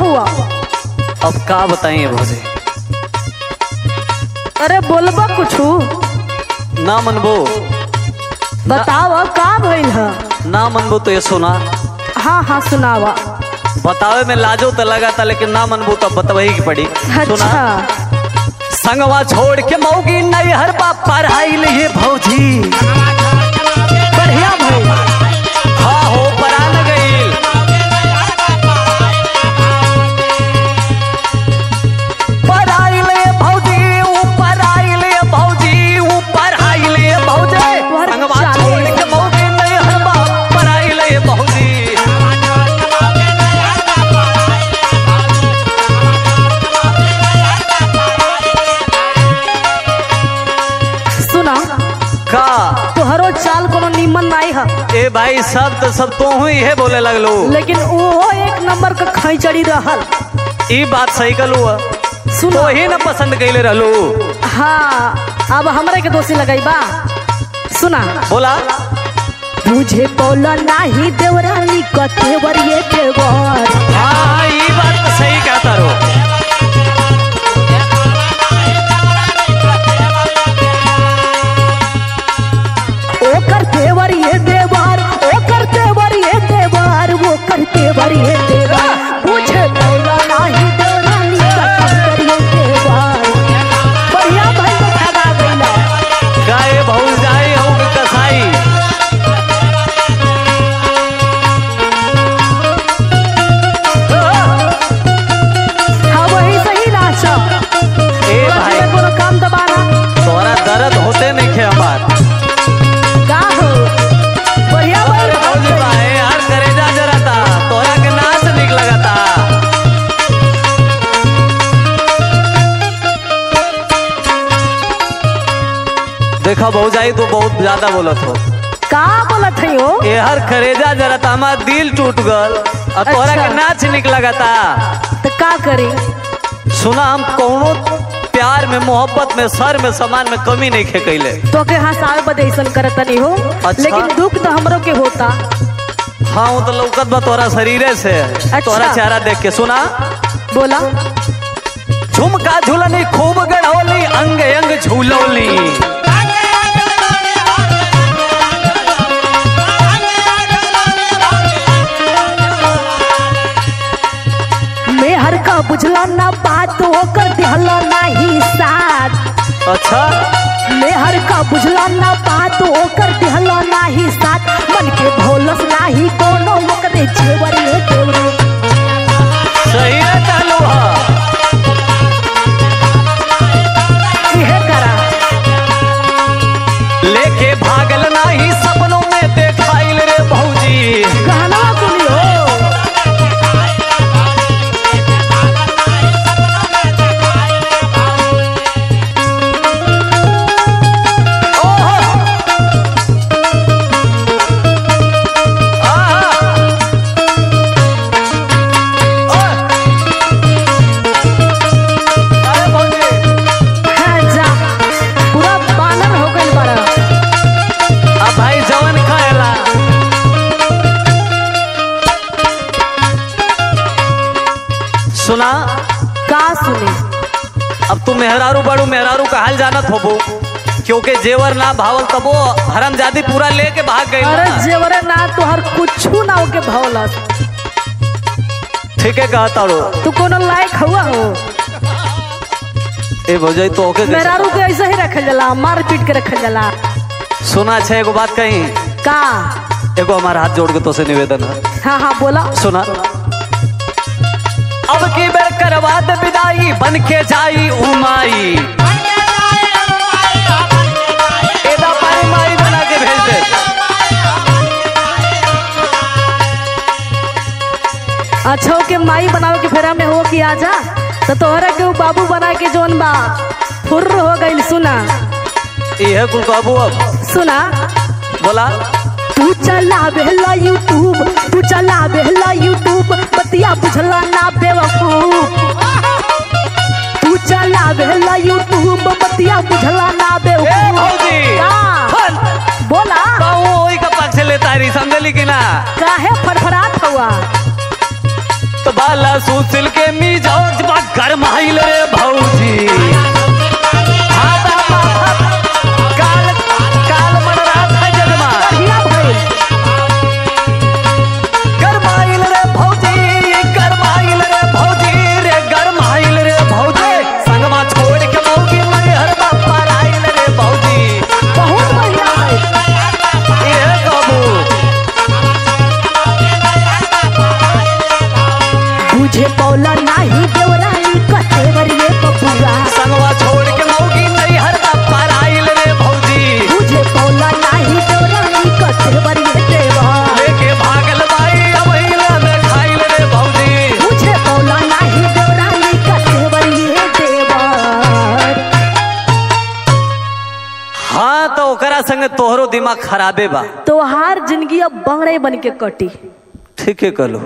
हुआ अब का बताइए भौजी अरे बोलबा कुछू ना मनबो बताव का भइल ह ना मनबो तो ये सुना हाँ हाँ सुनावा बतावे में लाजो तो लगा था लेकिन ना मनबो तो बतवही की पड़ी सुना अच्छा संगवा छोड़ के मौगी नहीं हर बाप पढ़ाई लिए भौजी बढ़िया भइल हाँ हो परा न गईल पढ़ाई ले भौजी ऊपर आई ले भौजी ऊपर आई ले भौजी तोहर संगवा चाली छोड़ के मौगी नहीं हर बाप पढ़ाई ले भौजी सुना का तोहरो चाल कोनो निमन नाई ह ए भाई सब तो सब तो ही है बोले लगलो लेकिन ओहो एक नंबर का खैचड़ी रहल ई बात सही कलू सुनो तो ही न पसंद कैले रहलू हाँ अब हमरे के दोषी लगाई बा सुना बोला मुझे बोला नाही देवरानी कतेवर ये देवर हाँ ई बात तो सही कहता रो ओ करतेवर ये देवर ओ करतेवर ये देवर वो करतेवर ये देवर मुझे बोला नाही देवरानी कतेवर ये देवर बढ़िया भाई को ठगा गईला गाय भौज जाए हो कि कसाई हाँ वही सही नाच ए भाई कोनो काम दबाना तोरा दर्द होते नहीं खे हमार का हो बढ़िया भाई अरे भौजी भाई यार करेजा जराता तोरा के नाच निक लगाता देखा भौजाई तो बहुत ज्यादा बोलत हो का बोलत है हो ए हर करेजा जराता हमार दिल टूट गल और तोरा अच्छा। के नाच निक लगाता तो का करी सुना हम कौनो प्यार में मोहब्बत में सर में सामान में कमी नहीं खे कैले तो के हंसावे बदे ऐसन करत नहीं हो अच्छा। लेकिन दुख तो हमरो के होता हाँ वो तो लौकत बा तोरा शरीरे से तोरा चेहरा देख के सुना बोला झुमका झुलनी खूब गढ़ौली अंग अंग झूलौली मेहर का बुझला ना बात होकर दिहला नाही साथ अच्छा मेहर का बुझला ना बात होकर दिहला नाही साथ मन के भोलस नाही कोनो ओकरे जेवर ये देवरे सही है कहलू हा इहे करा लेके भागल नाही सपनों में देखाइल रे भौजी कहना सुनी हो ओहो आहा ओए अरे भौजी हाँ जा पूरा बानर हो गइल बड़ा अब भाई जवन खाएला सुना का सुने अब तू मेहरारू बड़ू मेहरारू का हाल जानत होबो क्योंकि जेवर ना भावल तबो हरमजादी पूरा लेके भाग गई अरे जेवरे ना तोहर कुछू ना होके भौलस ठीक है कहा तारो तू कोनो लायक हुआ हो ए भौजाई तो ओके कैसे- मेहरारू के ऐसे ही रखल जाला मार पीट के रखल जाला सुना छे एगो बात कही का एगो हमारा हाथ जोड़ के तो से निवेदन है हाँ हाँ बोला सुना अब की बेर करवा दे विदाई बन के जाई उमाई एदा पारी माई बना के भेज दे अच्छा के माई बनावे के फेरा में हो कि आजा तो तोहरा के उ बाबू बना के जोन बा फुर्र हो गइल सुना इहे कुल कहबू अब सुना बोला तू चला बेहला यूट्यूब तू चला बेहला यूट्यूब बतिया बुझला ना बेवकूफ तू चला बेहला यूट्यूब बतिया बुझला ना ए बेवकूफ भौजी का? हल बोला बाऊ ओही का पक्ष लेता रही समझली कि ना काहे फड़फड़ात हुआ तो बात लाला सुशील के मिजाज बा गरमाइल रे भौजी हाँ बाबा, काल काल मन रात है जगमा बढ़िया भइल गरमाइल रे भौजी गरमाइल रे भौजी रे गरमाइल रे भौजी संगमा छोड़ के मौगी मैहर बापा आइल रे भौजी बहुत बढ़िया भइल ये कबू बुझे पौला नाही देवरानी कतेवर ये बबुआ संगवा छोड़ के मौगी मैहर बापा आइल रे भौजी बुझे पौला नाही देवरानी कतेवर ये देवर लेके भागल बाई अबहिला में खाइल रे भौजी बुझे पौला नाही देवरानी कतेवर ये देवर हाँ तो ओकरा संगे तोहरो दिमाग खराबे बा तोहार जिंदगी अब बंगड़े बन के कटी ठीके कहलो